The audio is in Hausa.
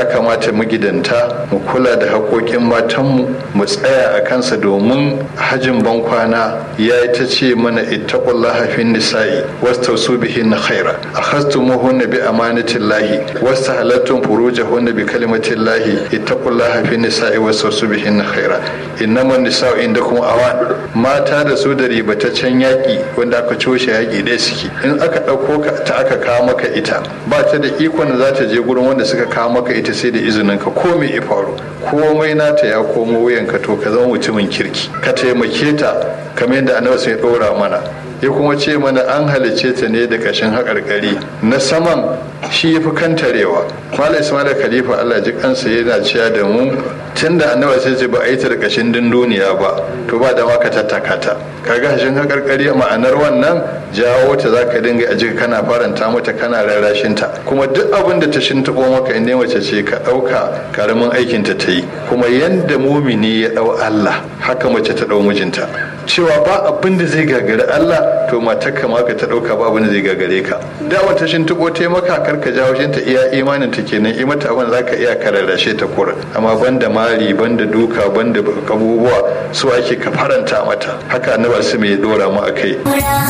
ya kamata magidanta mu kula da haƙoƙin matanmu mu tsaya a kansa domin hajin bankwana ya yi ta ce mana ittaqullaha fin nisa'i wastausu bihinna khaira akhastumuhunna bi amanatillahi wastahalattum furujahunna bi kalimatillahi ittaqullaha fin nisa'i wastausu bihinna khaira innaman nisa'u indakum awan mata da su da ribataccen yaƙi wanda aka coshe yaƙi ɗaya suke in aka ɗauko ka ta aka kawo maka ita ba ta da ikon da za ta je gurin wanda suka kawo maka ita sai da izinin ka ko me ya faru komai nata ya komo wuyanka to ka zama mutumin kirki ka taimake ta kamar yadda annabi sai ɗora mana ya kuma ce mana an halice ta ne da ƙashin haƙarƙari na saman shi ya fi kantarewa mala ismail khalifa allah ji kansa yana cewa da mu tun da annabi sai ce ba a yi ta da ƙashin dunduniya ba to ba da maka tattaka ta kaga hashin haƙarƙari ma'anar wannan jawo ta za ka dinga a jika kana faranta mata kana rarrashin ta kuma duk abin da ta shintaɓo maka in mace ce ka ɗauka karamin aikin ta ta yi kuma yanda mumini ya ɗau allah haka mace ta ɗau mijinta cewa ba abin da zai gagari Allah to matar ka ma ka ta dauka ba abin da zai gagare ka da wata shin tuko ta maka kar ka jawo shin ta iya imanin ta kenan i mata abin zaka iya kararrashe ta kura amma banda mari banda duka banda abubuwa su ake ka faranta mata haka annabi su mai dora mu akai